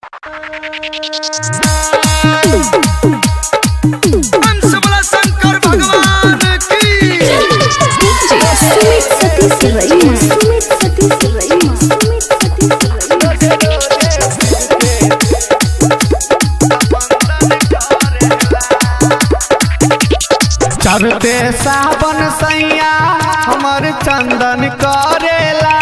हंस बोला शंकर भगवान की सुमित सतीश रईमा सुमित सतीश रईमा सुमित सतीश चढ़ते सावन सैया हमर चंदन करेला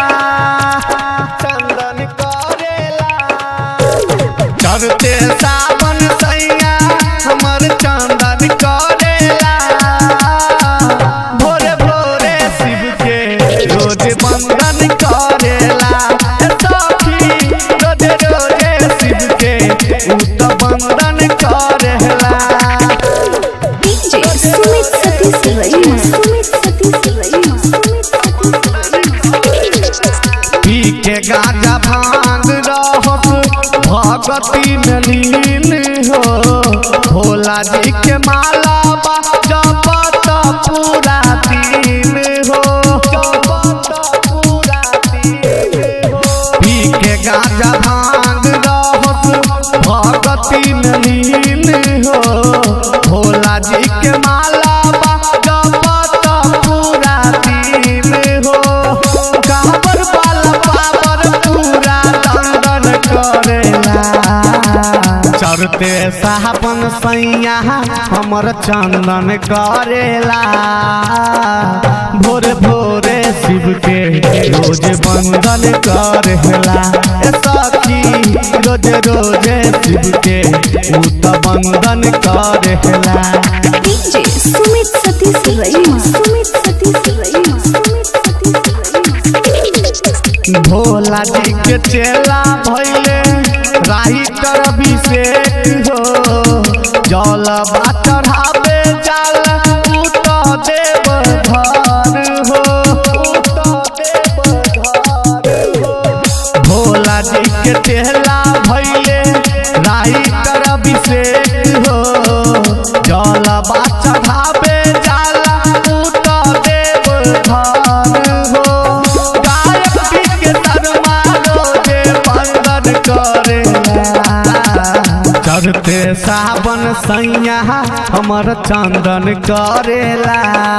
चंदन करेला चढ़ते सावन सैया हमर चंदन करेला भोरे भोरे शिव के रोज बंदन करेला ए सखी रोजे रोजे शिव के उ तो बंदन करेला डीजे सुमित सतीश रईमा सुमित सतीश रईमा सुमित सतीश रईमा पी के गाजा भांग रहत भगती में लीन हो भोला जी के माला बा जपत पूरा दिन हो जपत पूरा दिन हो पी के गाजा भांग रहत भगती में लीन हो भोला जी के माला बा जपत पूरा दिन हो काबर वाला पावर पूरा दंडन करेला चढ़ते साहबन सैया हमर चंदन करेला भोरे भोरे शिव के रोज बंदन करेला ए सखी रोज रोज शिव के उ त बंदन करेला डीजे सुमित सतीश रईमा सुमित सतीश रईमा सुमित सतीश रईमा भोला जी के चेला भैले राही कर अभिषेक हो जल बा चढ़ावे जाल उत देव घर हो उत देव घर हो भोला जी के चेला भैले राही कर अभिषेक हो जल बा चढ़ावे जाल उत देव घर हो गायक पी के शर्मा रोजे बंदन करेला चढ़ते सावन सैया हमर चंदन करेला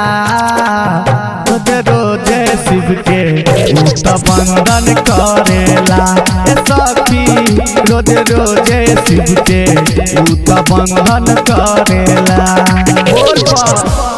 रोजे रोजे शिव के उ त बंदन करेला ए सखी रोजे रोजे शिव के उ त बंदन करेला बोल बा